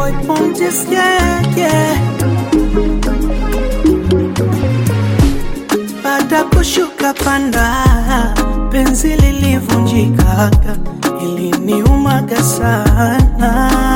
boy Pontus, yeah, yeah. Baada kushuka panda, penzi lilivunjikaga, iliniumaga sana.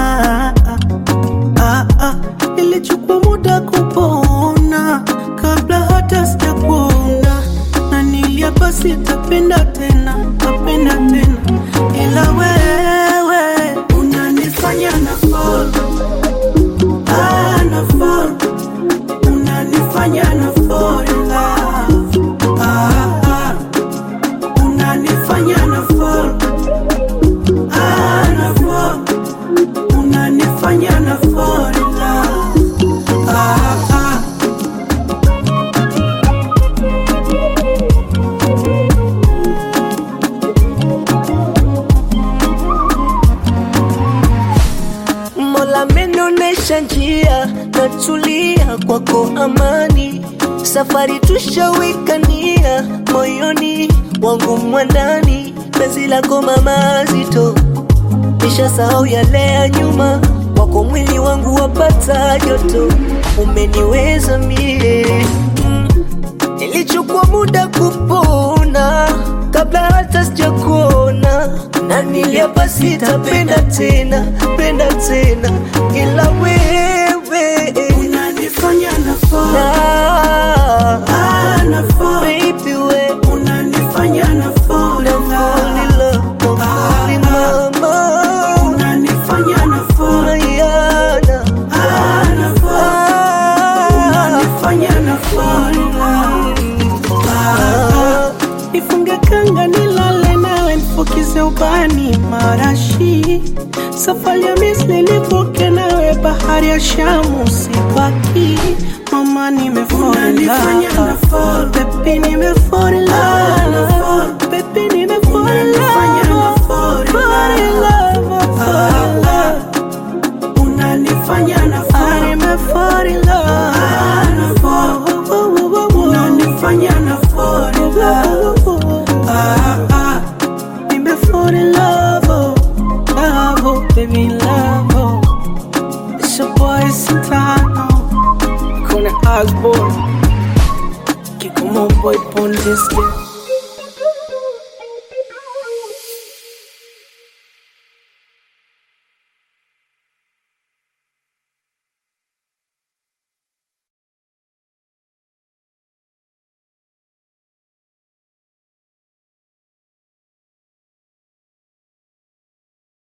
Ah, ah, ilichukua muda kupona kabla hata sijakuona, na niliapa sitapenda tena, tapenda tena, ila wewe unanifanya na fall, ah, na fall unanifanya na fall in love. Ah, ah. unanifanya na fall, ah, na fall unanifanya na fall in love. Ah, ah. Mola amenionyesha njia, natulia kwako amani, safari tushawikania moyoni wangu mwandani, penzi lako mama zito, nishasahau yale ya nyuma, wako mwili wangu wapata joto, umeniweza mie mm. Ilichukua muda kupona kabla hata sijakuona, na niliapa sitapenda tena, penda tena, ila wewe unanifanya na fall, na ah, na fall baby we unanifanya na fall in fall love. in love, fall in mama, unanifanya na fall, Mariana, ah, na fall ah, unanifanya na fall in love. ah. Nifunge kanga nilale nawe nifukize ubani marashi safari ya Misri nivuke nawe bahari ya Shamu sibaki mama nimefall in love baby nimefall in love baby nimefall in love fall in love fall in love unanifanya na fall nimefall in love unanifanya na fall in love ah ah nimefall in love oh love oh baby love oh it's your boy Santano Kona Osborne Kikumo boy Pondis